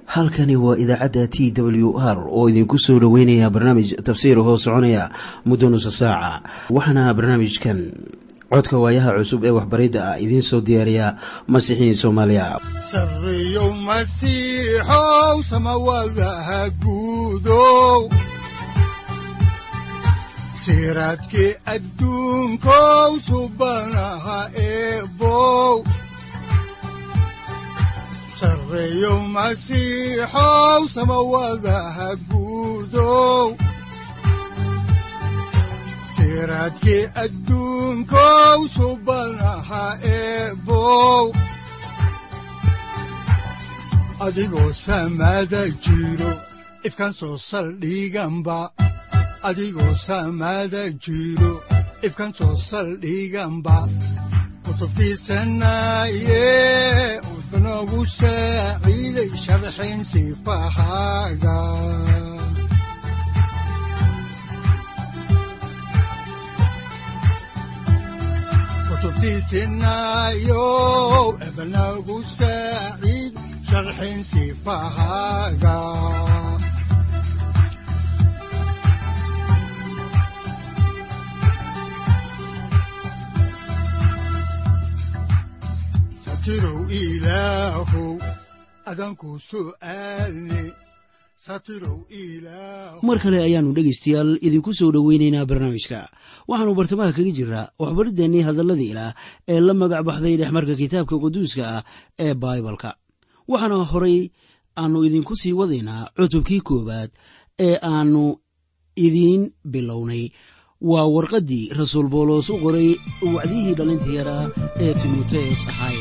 halkani waa idaacadda t w r oo idinku soo dhoweynaya barnaamij tafsiir hoo soconaya muddo nusa saaca waxaana barnaamijkan codka waayaha cusub ee waxbaridda ah idiin soo diyaariya masiixiin soomaaliya sareyow masiixow samawadaha guudow siraadkii adduunkow subanaha eebow sareyow masiixow samawadaha guudow siraadkii adduunkow subanaha eebow adigoo samada jiro ifkaan soo saldhiganba adigoo samada jiro ifkaan soo saldhiganba kutubtiisanaye udnogu saaciiday sharxin sifahaaga kutubtiisinayo ebnagu saaciid sharxin sifahaaga satirow ilaahow adanku su'aalne satirow ilaahow mar kale ayaannu dhegaystayaal idinku soo dhoweynaynaa barnaamijka waxaannu bartamaha kaga jiraa waxbariddeenii hadalladii ilaah ee la magac baxday dhexmarka kitaabka quduuska ah ee baibalka waxaana horay aannu idinku sii wadaynaa cutubkii koowaad ee aannu idiin bilownay waa warqaddii rasuul boolos u qoray wacdiyihii dhallinta yaraa ee timoteos ahaaye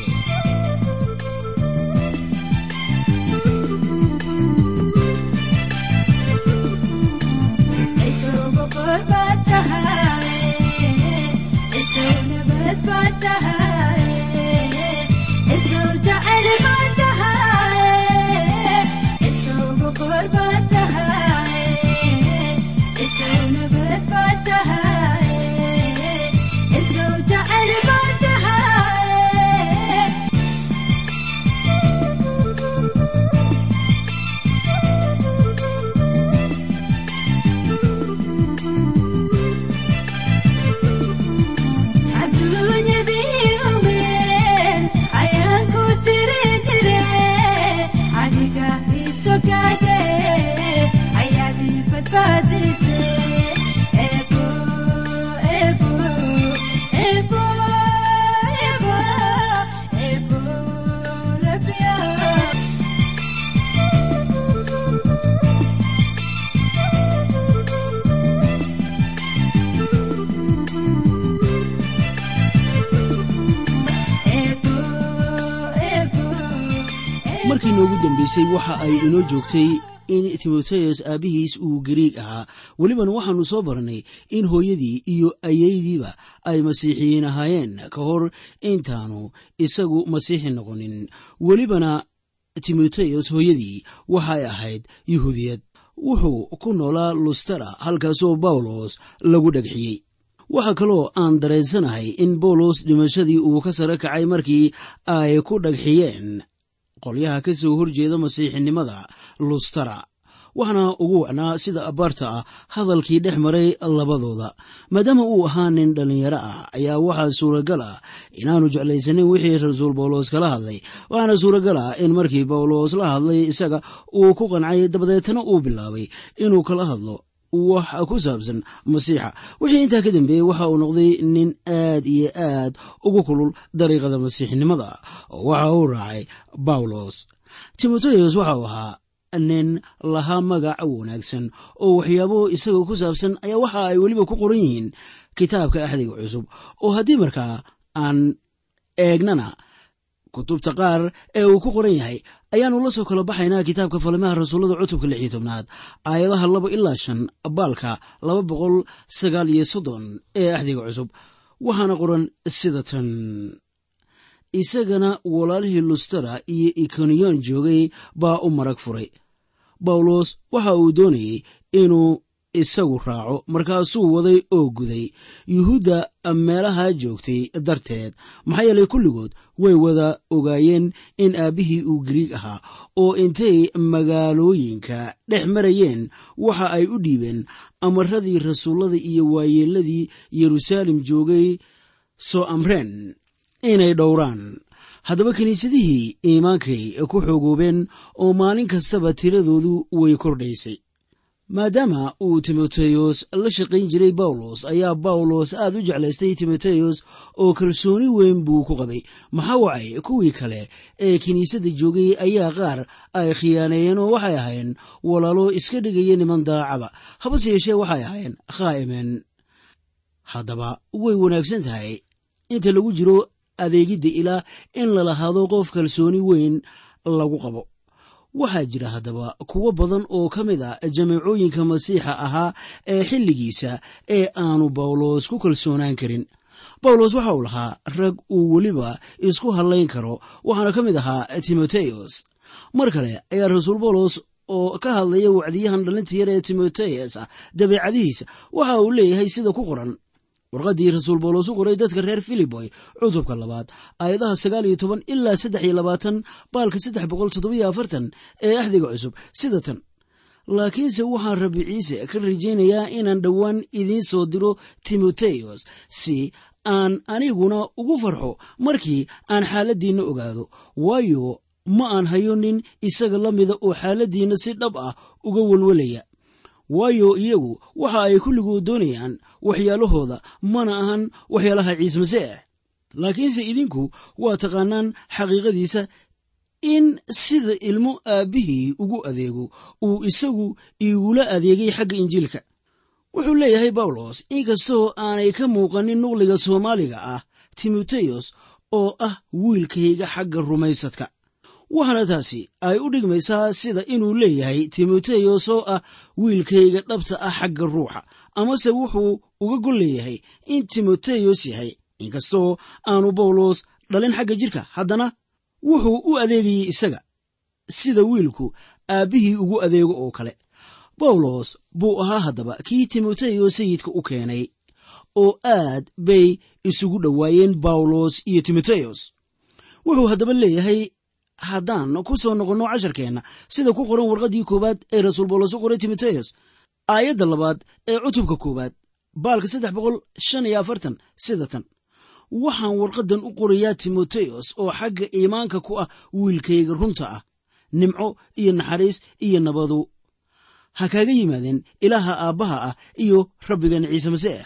markii noogu dambeysay waxa ay inoo joogtay in timoteos aabbihiis uu gariig ahaa welibana waxaannu soo barannay in hooyadii iyo ayeydiiba ay masiixiyiin ahaayeen ka hor intaanu isagu masiixi noqonin welibana timoteos hooyadii waxay ahayd yuhuudiyad wuxuu ku noolaa lustara halkaasoo bawlos lagu dhagxiyey waxaa kaloo aan dareensanahay in bawlos dhimashadii uu ka sare kacay markii ay ku dhagxiyeen qolyaha ka soo horjeeda masiixinimada lustara waxaana ugu wacnaa sida abaarta ah hadalkii dhex maray labadooda maadaama uu ahaa nin dhallinyaro ah ayaa waxaa suuragal ah inaanu jeclaysanin wixii rasuul bawlos kala hadlay waxaana suuragal ah in markii bawlos la hadlay isaga uu ku qancay dabadeetana uu bilaabay inuu kala hadlo wax ku saabsan masiixa wixii intaa ka dambeeyey waxa uu noqday nin aad iyo aad ugu kulul dariiqada masiixinimada oo waxa uu raacay bawlos timoteos waxa uu ahaa nin lahaa magac wanaagsan oo waxyaabo isaga ku saabsan ayaa waxa ay weliba ku qoran yihiin kitaabka axdiga cusub oo haddii markaa aan eegnana kutubta qaar ee uu ku qoran yahay ayaannu la soo kala baxaynaa kitaabka falimaha rasuullada cutubka lix iyo tobnaad aayadaha laba ilaa shan baalka laba boqol sagaal iyo soddon ee axdiga cusub waxaana qoran sida tan isagana walaalihii lustara iyo ikoniyon joogay baa u marag furay bawlos waxa uu doonayey inuu isagu raaco markaasuu waday oo guday yuhuudda meelaha joogtay darteed maxaa yeelay kulligood way wada ogaayeen in aabbihii uu giriig ahaa oo intay magaalooyinka dhex marayeen waxa ay u dhiibeen amaradii rasuullada iyo waayeelladii yeruusaalem joogay soo amreen inay dhowraan haddaba kiniisadihii iimaankay ku xoogoobeen oo maalin kastaba tiradoodu way kordhaysay maadaama uu timoteyos la shaqayn jiray bawlos ayaa bawlos aad u jeclaystay timoteyos oo kalsooni weyn buu ku qabay maxaa wacay kuwii kale ee kiniisadda joogay ayaa qaar ay khiyaaneeyeen oo waxay ahaayeen walaalo iska dhigaya niman daacada habase yeeshee waxay ahaayeen khaa'imeen haddaba way wanaagsan tahay inta lagu jiro adeegidda ilaa in la lahaado qof kalsooni weyn lagu qabo waxaa jira haddaba kuwo badan oo ka mid ah jameecooyinka masiixa ahaa ee xilligiisa ee aanu bawlos ku kalsoonaan karin bawlos waxa uu lahaa rag uu weliba isku hadlayn karo waxaana ka mid ahaa timoteyos mar kale ayaa rasuul bawlos oo ka hadlaya wacdiyahan dhalinta yar ee timoteyos ah dabeecadihiisa waxa uu leeyahay sida ku qoran warqaddii rasuul bawlos u qoray dadka reer filiboy cutubka labaad aayadaha sagaal iyo toban ilaa saddex iyo labaatan baalka saddex boqol toddobiyo afartan ee axdiga cusub sida tan laakiinse waxaan rabbi ciise ka rajaynayaa inaan dhowaan idiin soo diro timoteyos si aan aniguna ugu farxo markii aan xaaladdiinna ogaado waayo ma aan hayo nin isaga la mida oo xaaladdiinna si dhab ah uga welwelaya waayo iyagu waxa ay kulligood doonayaan waxyaalahooda mana ahan waxyaalaha ciise masiix laakiinse idinku waa taqaanaan xaqiiqadiisa in sida ilmo aabbihii ugu adeego uu isagu igula adeegay xagga injiilka wuxuu leeyahay bawlos inkastoo aanay ka muuqanin nuqliga soomaaliga ah timoteyos oo ah wiilkayga xagga rumaysadka waxaana taasi ay u dhigmaysaa sida inuu leeyahay timoteyos oo ah wiilkayga dhabta ah xagga ruuxa amase wuxuu uga gol leeyahay in timoteyos yahay inkastoo aanu bawlos dhalin xagga jirka haddana wuxuu u adeegayey isaga sida wiilku aabbihii ugu adeego oo kale bawlos buu ahaa haddaba kii timoteyos sayidka u keenay oo aad bay isugu dhowaayeen bawlos iyo timoteyos wuxuu haddaba leeyahay haddaan ku soo noqonno casharkeenna sida ku qoran warqaddii koowaad ee rasuul bawlos u qoray timoteyos aayadda labaad ee cutubka koowaad baalka saddex boqol shan iyo afartan sida tan waxaan warqaddan u qorayaa timoteyos oo xagga iimaanka ku ah wiilkayga runta ah nimco iyo naxariis iyo nabadu ha kaaga yimaadeen ilaaha aabbaha ah iyo rabbigan ciise masiix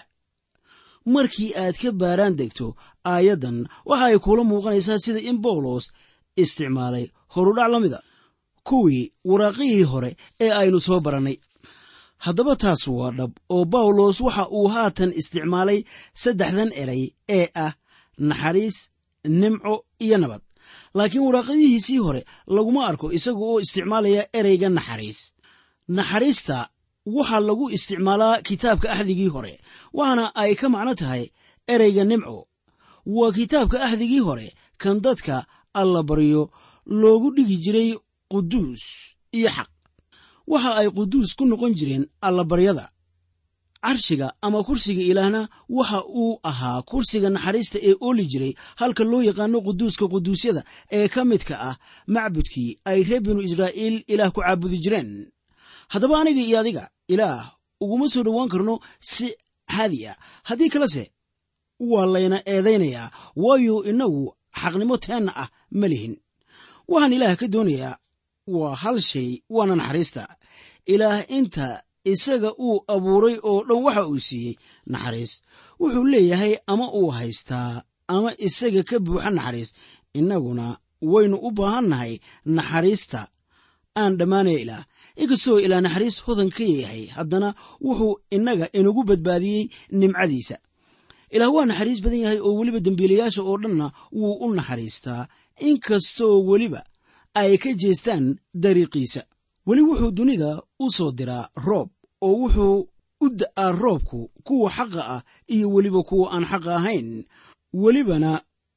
markii aad ka baaraan degto aayaddan waxa ay kuula muuqanaysaa sida in bawlos isticmaalay horudhac la mida kuwii waraaqihii hore ee aynu soo barannay haddaba taas waa dhab oo bawlos waxa uu haatan isticmaalay saddexdan eray ee ah naxariis nimco iyo nabad laakiin waraaqadihiisii hore laguma arko isaga oo isticmaalaya ereyga naxariis naxariista waxaa lagu isticmaalaa kitaabka axdigii hore waxaana ay ka macno tahay ereyga nimco waa kitaabka axdigii hore kan dadka alla baryo loogu dhigi jiray quduus iyo xaq waxa ay quduus ku noqon jireen allabaryada carshiga ama kursiga ilaahna waxa uu ahaa kursiga naxariista ee ooli jiray halka loo yaqaano quduuska quduusyada ee ka midka ah macbudkii ay reer binu israa'iil ilaah ku caabudi jireen haddaba aniga iyo adiga ilaah uguma soo dhowaan karno si caadi ah haddii kalese waa layna eedaynayaa waayo innagu xaqnimo teenna ah ma lihin waxaan ilaah ka doonayaa waa hal shay waana naxariista ilaah inta isaga uu abuuray oo dhan waxa uu siiyey naxariis wuxuu leeyahay ama uu haystaa ama isaga ka buuxa naxariis innaguna waynu u baahannahay naxariista aan dhammaanaya ilaah inkastoo ilaa naxariis hodan ka yahay haddana wuxuu innaga inagu badbaadiyey nimcadiisa ilaah waa naxariis badan yahay oo weliba dembiilayaasha oo dhanna wuu u naxariistaa inkastoo weliba ay ka jeestaan dariiqiisa weli wuxuu dunida u soo diraa roob oo wuxuu u da'aa roobku kuwa xaqa ah iyo weliba kuwa aan xaqa ahayn welibana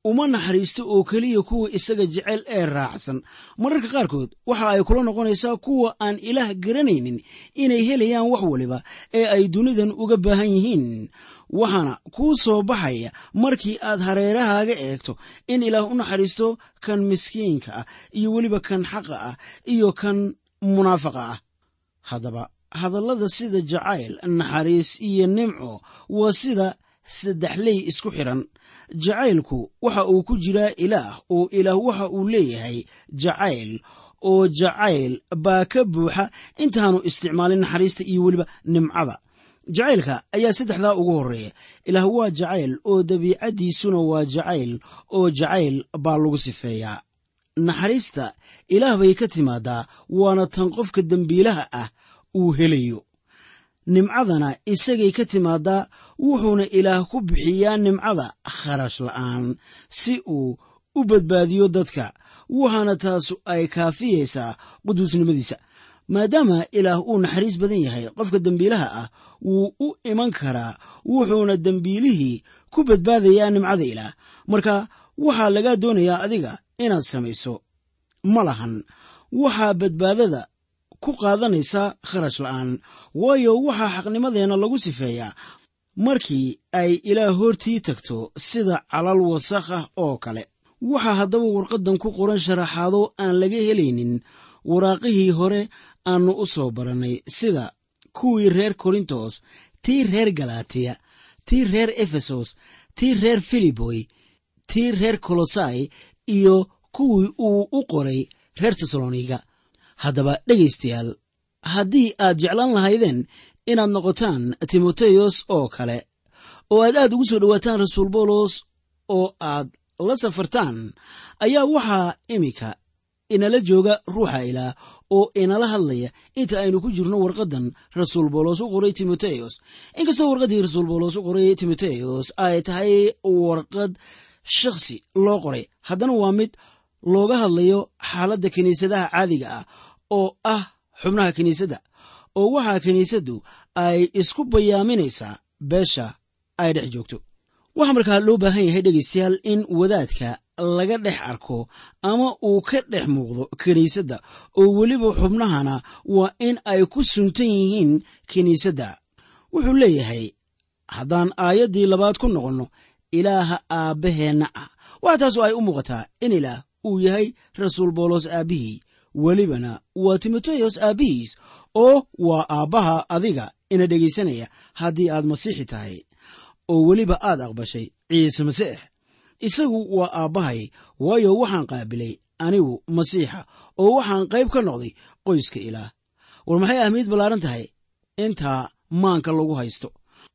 uma naxariisto oo keliya kuwa isaga jecel ee raacsan mararka qaarkood waxa ay kula noqonaysaa kuwa aan ilaah garanaynin inay helayaan wax waliba ee ay dunidan uga baahan yihiin waxaana kuu soo baxaya markii aad hareerahaaga eegto in ilaah u naxariisto kan miskiinka ah iyo weliba kan xaqa ah iyo kan munaafaqa ah haddaba hadallada sida jacayl naxariis iyo nimco waa sida saddexley isku xidhan jacaylku waxa uu ku jiraa ilaah oo ilaah waxa uu leeyahay jacayl oo jacayl baa ka buuxa intaanu isticmaalin naxariista iyo weliba nimcada jacaylka ayaa saddexdaa ugu horreeya ilaah waa jacayl oo dabiicaddiisuna waa jacayl oo jacayl baa lagu sifeeyaa naxariista ilaah bay ka timaadaa waana tan qofka dembiilaha ah uu helayo nimcadana isagay ka timaadaa wuxuuna ilaah ku bixiyaa nimcada kharash la'aan si uu u badbaadiyo dadka waxaana taasu ay kaafiyaysaa quduusnimadiisa maadaama ilaah uu naxariis badan yahay qofka dembiilaha ah wuu u iman karaa wuxuuna dembiilihii ku badbaadayaa nimcada ilaah marka waxaa lagaa doonayaa adiga inaad samayso ma lahan waxaa badbaadada ku qaadanaysaa kharash la'aan waayo waxaa xaqnimadeenna lagu sifeeyaa markii ay ilaah hortii tagto sida calal wasakh ah oo kale waxaa haddaba warqaddan ku qoran sharaxaado aan laga helaynin waraaqihii hore aannu u soo barannay sida kuwii reer korintos tii reer galatiya tii reer efesos tii reer filiboy tii reer kolosai iyo kuwii uu u qoray reer tesaloniga haddaba dhegaystayaal haddii aad jeclaan lahaydeen inaad noqotaan timoteyos oo kale oo aad aad ugu soo dhowaataan rasuul boolos oo aad la safartaan ayaa waxaa iminka inala jooga ruuxa ilaah oo inala hadlaya inta aynu ku jirno warqaddan rasuul boolos u qoray timoteyos inkastoo warqaddii rasuul boolos u qoray timoteyos ay tahay warqad shakhsi loo qoray haddana waa mid looga hadlayo xaaladda kiniisadaha caadiga ah oo ah xubnaha kiniisadda oo waxaa kiniisaddu ay isku bayaaminaysaa beesha ay dhex joogto waxaa markaa loo baahan yahay dhegaystayaal in wadaadka laga dhex arko ama uu ka dhex muuqdo kiniisadda oo weliba xubnahana waa in ay ku suntan yihiin kiniisadda wuxuu leeyahay haddaan aayaddii labaad ku noqonno ilaaha aabbaheenna ah waxa taasoo ay u muuqataa in ilaah uu yahay rasuul boolos aabbihii welibana waa timoteyos aabbihiis oo waa aabbaha adiga ina dhegaysanaya haddii aad masiixi tahay oo weliba aad aqbashay ciise masiix isagu waa aabbahay waayo waxaan qaabilay anigu masiixa oo waxaan qayb ka noqday qoyska ilaah war maxay ahmiyad ballaaran tahay intaa maanka lagu haysto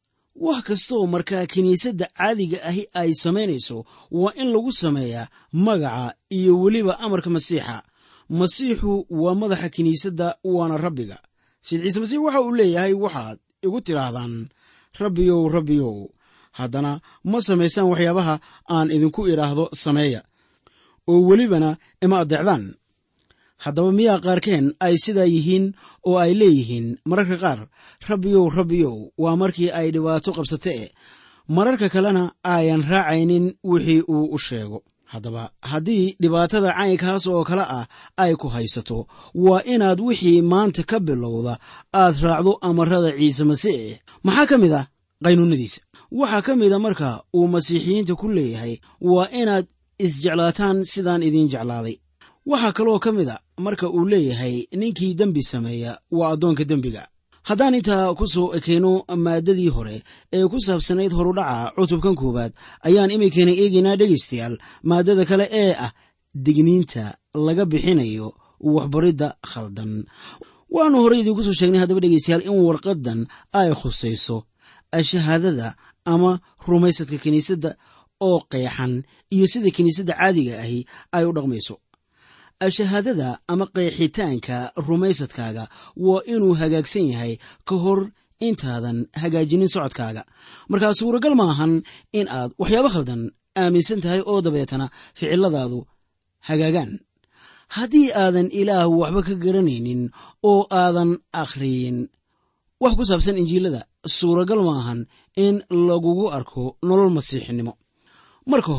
wax kastooo markaa kiniisadda caadiga ahi ay samaynayso waa in lagu sameeyaa magaca iyo weliba amarka masiixa masiixu waa madaxa kiniisadda waana rabbiga sid ciise masiix waxa uu leeyahay waxaad igu tidhaahdaan rabbiyow rabbiyow haddana ma samaysaan waxyaabaha aan idinku idhaahdo sameeya oo welibana ima addeecdaan haddaba miyaa qaarkeen ay sidaa yihiin oo ay leeyihiin mararka qaar rabbiyow rabbiyow waa markii ay dhibaato qabsatee mararka kalena ayan raacaynin wixii uu u sheego haddaba haddii dhibaatada caynkaas oo kale ah ay ku haysato waa inaad wixii maanta ka bilowda aad raacdo amarada ciise masiix maxaa ka mid ah qaynuunadiisa waxaa ka mida marka uu masiixiyiinta ku leeyahay waa inaad isjeclaataan sidaan idiin jeclaaday waxaa kaloo ka mid a marka uu leeyahay ninkii dembi sameeya waa addoonka dembiga haddaan intaa ku soo ekeyno maaddadii hore ee ku saabsanayd horudhaca cutubkan koowaad ayaan iminkana eegaynaa dhegaystayaal maaddada kale ee ah digniinta laga bixinayo waxbaridda khaldan waannu horey idiinku soo sheegnay haddaba dhegaystayaal in warqaddan ay khusayso shahaadada ama rumaysadka kiniisadda oo qeexan iyo sida kiniisadda caadiga ahi ay u dhaqmayso shahaadada ama qeexitaanka rumaysadkaaga waa inuu hagaagsan yahay ka hor intaadan hagaajinin socodkaaga markaa suuragal maahan in aad waxyaabo khaldan aaminsan tahay oo dabeetana ficiladaadu hagaagaan haddii aadan ilaah waxba ka garanaynin oo aadan akhriyin wax ku saabsan injiilada suuragal maahan in lagugu arko nolol masiixinimo marka hore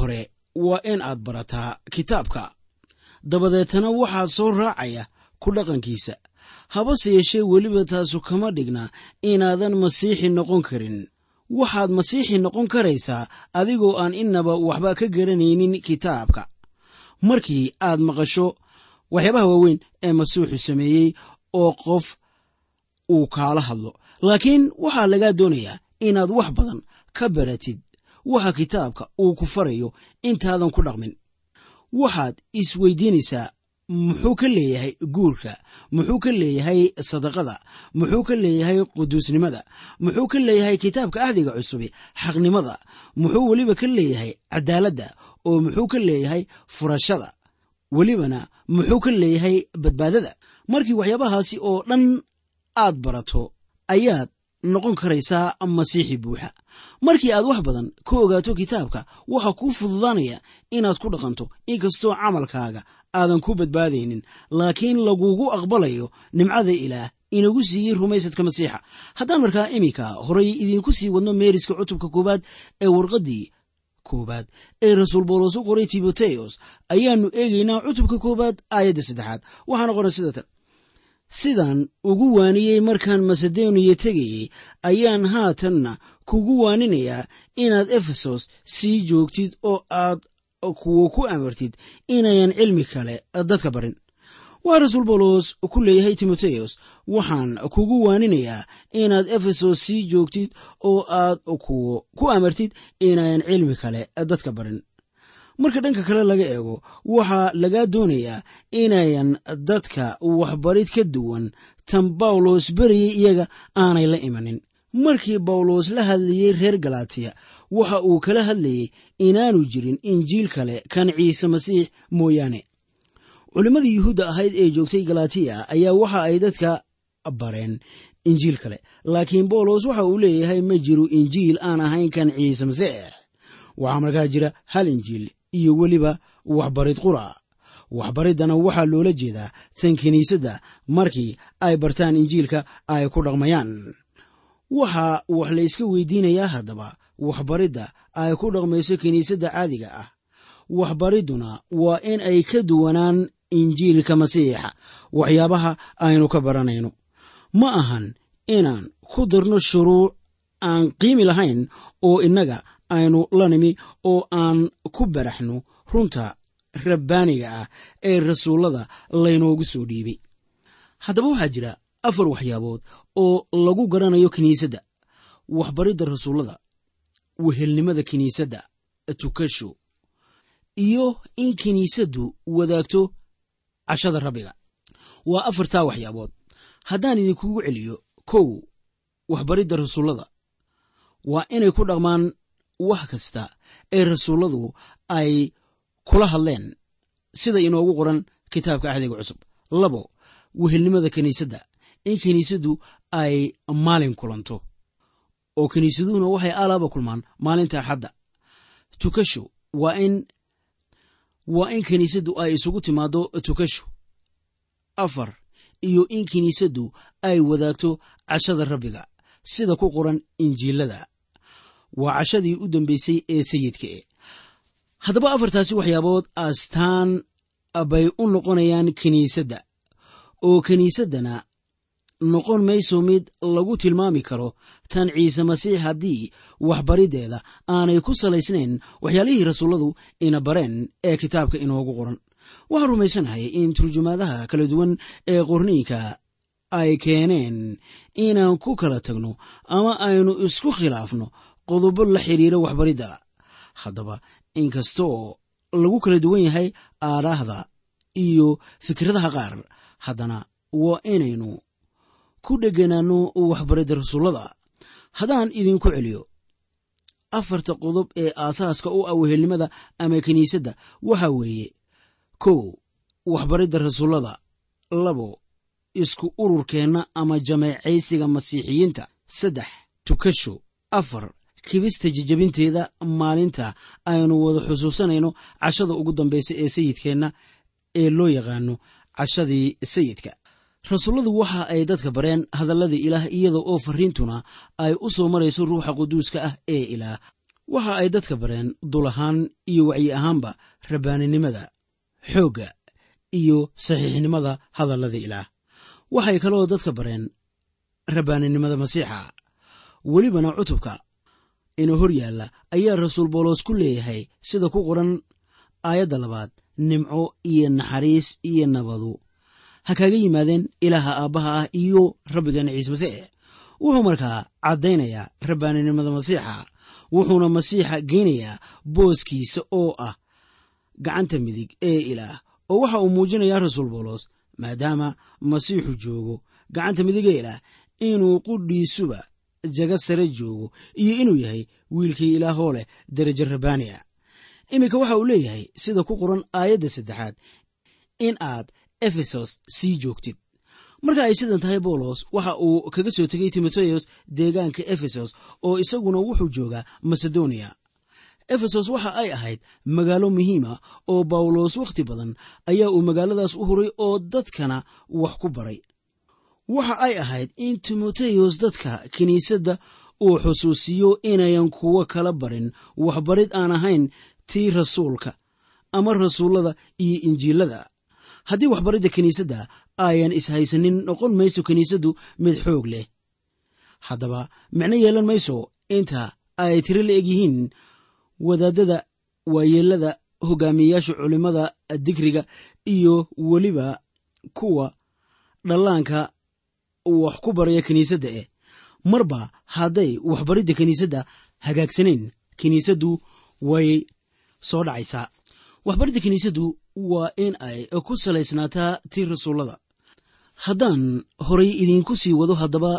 waa in aad barataa kitaabka dabadeetana waxaa soo raacaya ku dhaqankiisa habase yeeshee weliba taasu kama dhigna inaadan masiixi noqon karin waxaad masiixi noqon karaysaa adigoo aan innaba waxba ka garanaynin kitaabka markii aad maqasho waxyaabaha waaweyn ee masiixu sameeyey oo qof uu kaala hadlo laakiin waxaa lagaa doonayaa inaad wax badan ka baratid waxa kitaabka uu ku farayo intaadan ku dhaqmin waxaad isweydiinaysaa muxuu ka leeyahay guurka muxuu ka leeyahay sadaqada muxuu ka leeyahay quduusnimada muxuu ka leeyahay kitaabka ahdiga cusubi xaqnimada muxuu weliba ka leeyahay cadaaladda oo muxuu ka leeyahay furashada welibana muxuu ka leeyahay badbaadada markii waxyaabahaasi oo dhan aad barato ayaad noqon karaysaa masiixi buuxa markii aad wax badan ka ogaato kitaabka waxaa kuu fududaanaya inaad ku dhaqanto inkastoo camalkaaga aadan ku badbaadaynin laakiin lagugu aqbalayo nimcada ilaah inagu siiyey rumaysadka masiixa haddaan markaa iminka horay idiinku sii wadno meeriska cutubka koowaad ee warqaddii koowaad ee rasuul boolos u qoray timoteos ayaannu eegaynaa cutubka koowaad aayadda saddexaad waxaana qoran sida tan sidaan ugu waaniyey markaan masedoniya tegayey ayaan haatanna kugu waaninayaa inaad efesos sii joogtid oo aad kuwa ku amartid inayan cilmi kale dadka barin waa rasuul boolos ku leeyahay timoteos waxaan kugu waaninayaa inaad efesos sii joogtid oo aad kuwa ku amartid inayan cilmi kale dadka barin marka dhanka kale laga eego waxaa lagaa doonayaa inayan dadka waxbarid ka duwan tan bawlos beriyey iyaga aanay la imanin markii bawlos la hadlayey reer galatiya waxa uu kala hadlayey inaanu jirin injiil kale kan ciise masiix mooyaane culimmadii yuhuudda ahayd ee joogtay galatiya ayaa waxa ay dadka bareen injiil kale laakiin bawlos waxa uu leeyahay ma jiro injiil aan ahayn kan ciise masiix waxaa markaa jira hal injiil iyo weliba waxbarid qura waxbariddana waxaa loola jeedaa tan kiniisadda markii ay bartaan injiilka ay ku dhaqmayaan waxaa wax la yska weydiinayaa haddaba waxbaridda ay ku dhaqmayso kiniisadda caadiga ah waxbaridduna waa in ay ka duwanaan injiilka masiixa waxyaabaha aynu ka baranayno ma ahan inaan ku darno shuruuc aan qiimi lahayn oo innaga aynu la nimi oo aan ku baraxno runta rabbaaniga ah ee rasuullada laynoogu soo dhiibay haddaba waxaa jira afar waxyaabood oo lagu garanayo kiniisadda waxbaridda rasuullada wehelnimada kiniisadda tukasho iyo in kiniisaddu wadaagto cashada rabbiga waa afartaa waxyaabood haddaan idinkugu celiyo kow waxbaridda rasuullada waa inay ku dhaqmaan wax kasta ee rasuulladu ay kula hadleen sida inoogu qoran kitaabka ahdiga cusub labo wehelnimada kiniisadda in kiniisaddu ay maalin kulanto oo kiniisaduhuna waxay alaaba kulmaan maalinta axadda tukasho waa in waa in kiniisaddu ay isugu timaaddo tukasho afar iyo in kiniisaddu ay wadaagto cashada rabbiga sida ku qoran injiilada waa cashadii u dambeysay ee sayidka e haddaba afartaasi waxyaabood astaan bay u noqonayaan kiniisadda oo kiniisaddana noqon mayso mid lagu tilmaami karo tan ciise masiix haddii waxbariddeeda aanay ku salaysnayn waxyaalihii rasuulladu ina bareen ee kitaabka inoogu qoran waxaan rumaysanahay in turjumaadaha kala duwan ee qorniinka ay keeneen inaan ku kala tagno ama aynu isku khilaafno qodobo la xiriira waxbaridda haddaba inkastoo lagu kala duwan yahay aaraahda iyo fikradaha qaar haddana waa inaynu ku dheganaanno waxbaridda rasuullada haddaan idinku celiyo afarta qodob ee aasaaska u ah wehelnimada ama kiniisadda waxa weeye kow waxbaridda rasuullada labo isku ururkeenna ama jameecaysiga masiixiyiinta saddex tukasho afar kibista jejabinteeda maalinta aynu wada xusuusanayno cashada ugu dambaysa ee sayidkeenna ee loo yaqaano cashadii sayidka rasuulladu waxa ay dadka bareen hadalladii ilaah iyada oo fariintuna ay u soo marayso ruuxa quduuska ah ee ilaah waxa ay dadka bareen dul ahaan iyo wacyi ahaanba rabbaaninimada xoogga iyo saxiixnimada hadallada ilaah waxay kaloo dadka bareen rabbaaninimada masiixa welibana cutubka inuu hor yaalla ayaa rasuul boolos ku leeyahay sida ku qoran aayadda labaad nimco iyo naxariis iyo nabadu ha kaaga yimaadeen ilaaha aabbaha ah iyo rabbigeena ciise masiix wuxuu markaa caddaynayaa rabbaaninimada masiixa wuxuuna masiixa geynayaa booskiisa oo ah gacanta midig ee ilaah oo waxa uu muujinayaa rasuul boolos maadaama masiixu joogo gacanta midig ee ilaah inuu qudhiisuba jaga sare joogo iyo inuu yahay wiilkii ilaahoo leh derajo rabbaani a iminka waxa uu leeyahay sida ku qoran aayadda saddexaad in aad efesos sii joogtid marka ay sidan tahay boolos waxa uu kaga soo tegey timoteos deegaanka efesos oo isaguna wuxuu joogaa masedoniya efesos waxa ay ahayd magaalo muhiima oo bawlos wakhti badan ayaa uu magaaladaas u huray oo dadkana wax ku baray waxa ay ahayd in timoteyos dadka kiniisadda uu xusuusiyo inayan kuwo kala barin waxbarid aan ahayn tii rasuulka ama rasuullada iyo injiilada haddii waxbaridda kiniisadda ayan ishaysanin noqon mayso kiniisaddu mid xoog leh haddaba micno yeelan mayso inta ay tiro la eg yihiin wadaadada waayeelada hogaamiyeyaasha culimmada digriga iyo weliba kuwa dhallaanka wax ku baraya kiniisadda eh marba hadday waxbaridda kiniisadda hagaagsanayn kiniisaddu way soo dhacaysaa waxbaridda kiniisaddu waa in ay ku salaysnaataa tii rasuullada haddaan horay idiinku sii wado haddaba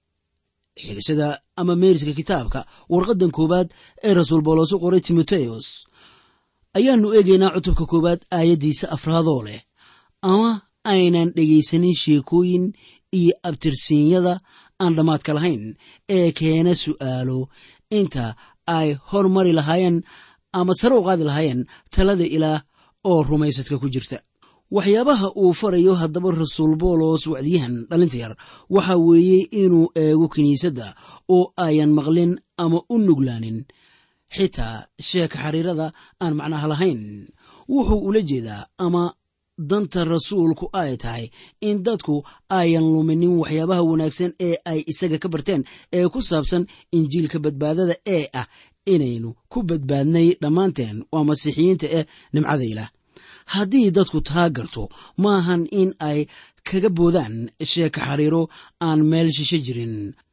xigashada ama meeriska kitaabka warqaddan koowaad ee rasuul boolos u qoray timoteos ayaannu eegaynaa cutubka koowaad aayaddiisa afraadoo leh ama aynan dhegaysanin sheekooyin iyo abtirsiinyada aan dhammaadka lahayn ee keena su'aalo inta ay hormari lahaayeen ama sare u qaadi lahaayeen talada ilaah oo rumaysadka ku jirta waxyaabaha uu farayo haddaba rasuul boolos wacdiyahan dhalinta yar waxa weeye inuu eego kiniisadda oo ayan maqlin ama u nuglaanin xitaa sheeka xariirada aan macnaha lahayn wuxuu ula jeedaa ama danta rasuulku ay tahay in dadku ayan luminin waxyaabaha wanaagsan ee ay isaga ka barteen ee ku saabsan injiilka badbaadada ee ah inaynu ku badbaadnay dhammaanteen waa masiixiyiinta eh nimcada ilaah haddii dadku taa garto maahan in ay kaga boodaan sheeka xariiro aan meel shisho jirin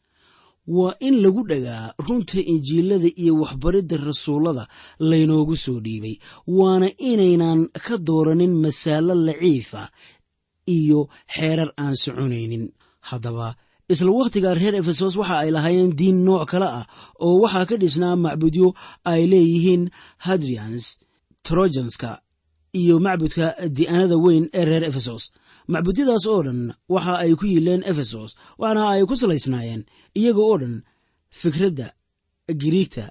waa in lagu dhagaa runta injiilada iyo waxbaridda rasuullada laynoogu soo dhiibay waana inaynan ka dooranin masaalo laciifa iyo xeerar aan soconaynin haddaba isla wakhtigaa reer efesos waxa ay lahaayeen diin nooc kale ah oo waxaa ka dhisnaa macbudyo ay leeyihiin hadrians trojanska iyo macbudka di'anada weyn ee reer efesos macbudyadaas oo dhan waxa ay ku yiileen efesos waxaana ay ku salaysnaayeen iyaga oo dhan fikradda giriigta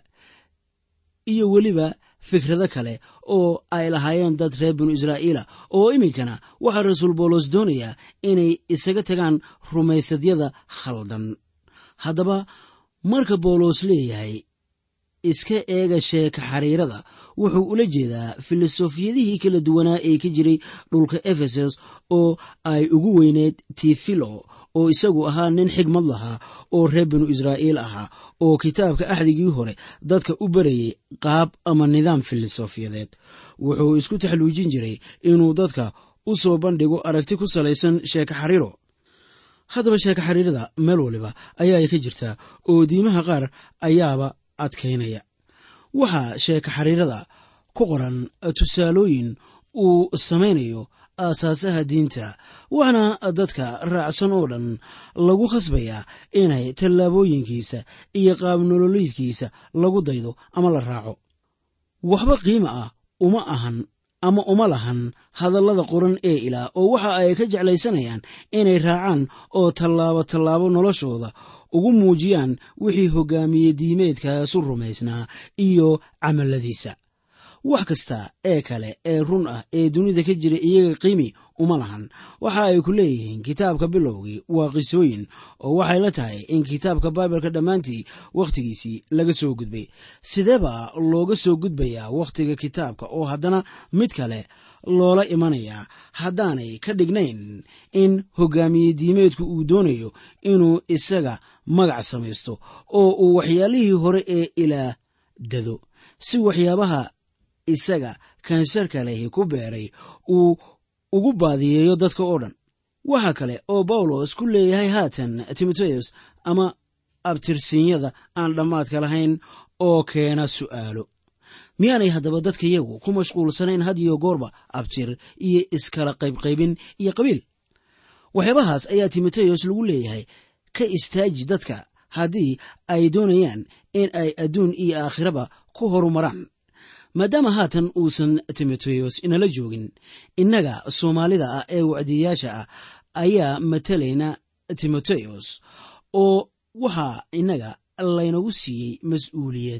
iyo weliba fikrado kale oo ay lahaayeen dad reer binu israa'iila oo iminkana waxaa rasuul boolos doonayaa inay isaga tagaan rumaysadyada khaldan haddaba marka boolos leeyahay iska eega sheeka xariirada wuxuu ula jeedaa filosofiyadihii kala duwanaa ee ka jiray dhulka efesos oo ay ugu weyneed tifilo oo isagu ahaa nin xigmad lahaa oo reer binu israa'iil ahaa oo kitaabka axdigii hore dadka u barayay qaab ama nidaam filosofiyadeed wuxuu isku taxluujin jiray inuu dadka u soo bandhigo aragti ku salaysan sheeka xariiro haddaba sheeka xariirada meel waliba ayaa ay ka jirtaa oo diimaha qaar ayaaba adkaynaya waxaa sheeka xariirada ku qoran tusaalooyin uu samaynayo aasaasaha diinta waxaana dadka raacsan oo dhan lagu khasbayaa inay tallaabooyinkiisa iyo qaabnololiidkiisa lagu daydo ama la raaco waxba qiima ah uma ahan ama uma lahan hadallada qoran ee ilaah oo waxa ay ka jeclaysanayaan inay raacaan oo tallaabo tallaabo noloshooda ugu muujiyaan wixii hogaamiye diimeedkaasu rumaysnaa iyo camalladiisa wax kasta ee kale ee run ah ee dunida ka jira iyaga qiimi uma lahan waxa ay ku leeyihiin kitaabka bilowgii waa qisooyin oo waxay la tahay in kitaabka baibalka dhammaantii wakhtigiisii laga soo gudbay sideebaa looga soo gudbayaa wakhtiga kitaabka oo haddana mid kale loola imanayaa haddaanay ka dhignayn in hogaamiye diimeedku uu doonayo inuu isaga magac samaysto oo uu waxyaalihii hore ee ilaah dado si waxyaabaha isaga kansarka lehi ku beeray uu ugu baadiyeeyo dadka oo dhan waxa kale oo bawlos ku leeyahay haatan timoteos ama abtirsiinyada aan dhammaadka lahayn oo keena su'aalo miyaanay haddaba dadka yagu ku mashquulsanayn had iyo goorba abtir iyo iskala qaybqaybin iyo qabiil waxyaabahaas ayaa timoteos lagu leeyahay ka istaaji dadka haddii ay doonayaan in ay adduun iyo aakhiraba ku horumaraan maadaama haatan uusan timoteos inala joogin innaga soomaalida ah ee wacdiyayaasha ah ayaa matalayna timoteos oo waxaa innaga laynagu siiyey mas-uuliyad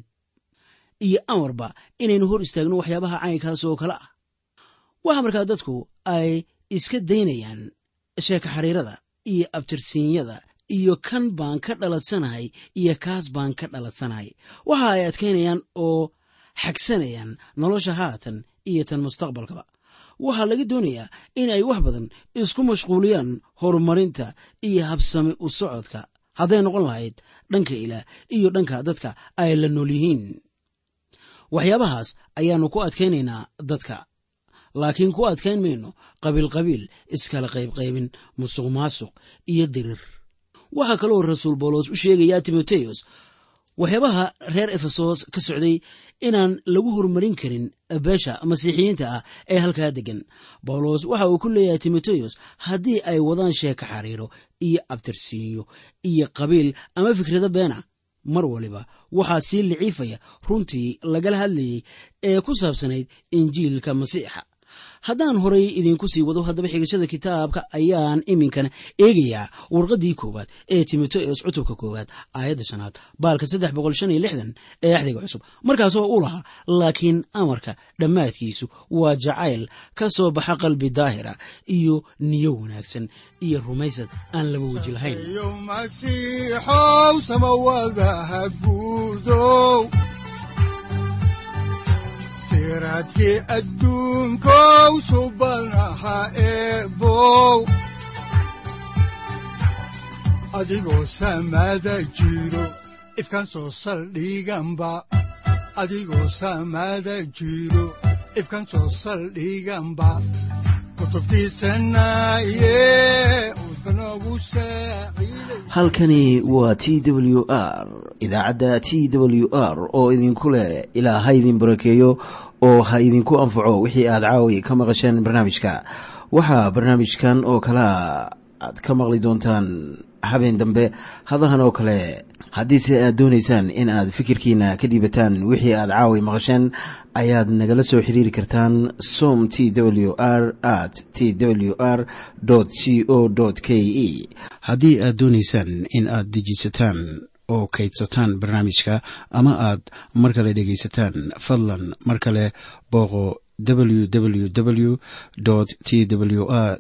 iyo amarba inaynu hor istaagno waxyaabaha caynkaas oo kale ah waxa markaa dadku ay iska daynayaan sheeka xariirada iyo abtirsiinyada iyo kan baan ka dhaladsanahay iyo kaas baan ka dhaladsanahay waxa ay adkaynayaan oo xagsanayaan nolosha haatan iyo tan mustaqbalkaba waxaa laga doonayaa in ay wax badan isku mashquuliyaan horumarinta iyo habsami u socodka hadday noqon lahayd dhanka ilaah iyo dhanka dadka ay la nool yihiin waxyaabahaas ayaannu ku adkaynaynaa dadka laakiin ku adkayn mayno qabiilqabiil iskala qaybqaybin musuq maasuq iyo dirir waxaa kaloo rasuul boolos u sheegayaa timoteos waxyaabaha reer efesos ka socday inaan lagu horumarin karin beesha masiixiyiinta ah ee halkaa deggan bawlos waxa uu ku leeyahay timoteos haddii ay wadaan sheeka xariiro iyo abtirsiinyo iyo qabiil ama fikrado beena mar waliba waxaa sii liciifaya runtii lagala hadlayey ee ku saabsanayd injiilka masiixa haddaan horay idinku sii wado haddaba xigashada kitaabka ayaan iminkana eegayaa warqaddii koowaad ee timoteos cutubka koowaad aayadda shanaad baalka saddex boqol shan iyo lixdan ee axdiga cusub markaasoo u lahaa laakiin amarka dhammaadkiisu waa jacayl ka soo baxa qalbi daahira iyo niyo wanaagsan iyo rumaysad aan laba weji lahayn yo masiixow samawadaha guudow siraadkii adduunkow subanaha eebow adigoo samada jiro ifkan soo saldhiganba adigoo samada jiro ifkan soo saldhiganba halkani waa t w r idaacadda t w r oo idinku leh ilaa ha idin barakeeyo oo ha idinku anfaco wixii aad caawi ka maqasheen barnaamijka waxaa barnaamijkan oo kalaa aad ka maqli doontaan habeen dambe hadahan oo kale haddiise aad doonaysaan in aad fikirkiina ka dhiibataan wixii aad caawi maqasheen ayaad nagala soo xiriiri kartaan som t w r at t w r c o k e haddii aad doonaysaan in aad dejisataan oo kaydsataan barnaamijka ama aad mar kale dhegaysataan fadlan mar kale booqo www t w r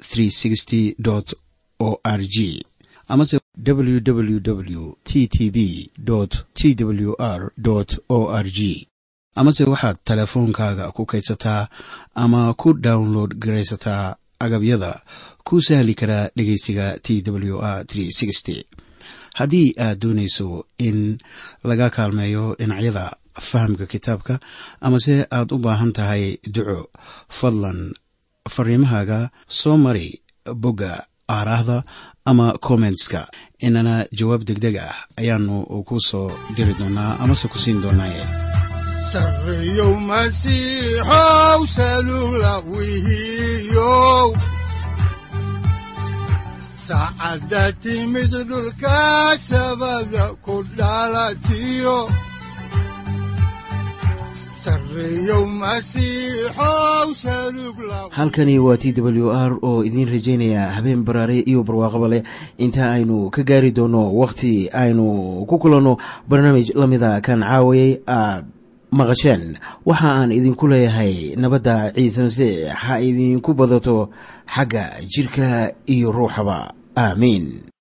o r g amase www t t b t w r o r g amase waxaad teleefoonkaaga ku kaydsataa ama ku download garaysataa agabyada ku sahli karaa dhegeysiga t w r haddii aad doonayso in laga kaalmeeyo dhinacyada fahamka kitaabka amase aad u baahan tahay duco fadlan fariimahaaga soo mari bogga aaraahda ama kommentska inana jawaab deg deg ah ayaanu ku soo diri doonaa amase ku siin doonaaye sareyow masiixow salula wihiyow saacadda timid dhulka sabada ku dhalatiyo halkani waa t w r oo idiin rajaynaya habeen baraare iyo barwaaqaba leh inta aynu ka gaari doono wakhti aynu ku kulanno barnaamij la mida kan caawayay aad maqasheen waxa aan idinku leeyahay nabadda ciise masiix ha idinku badato xagga jidhka iyo ruuxaba aamiin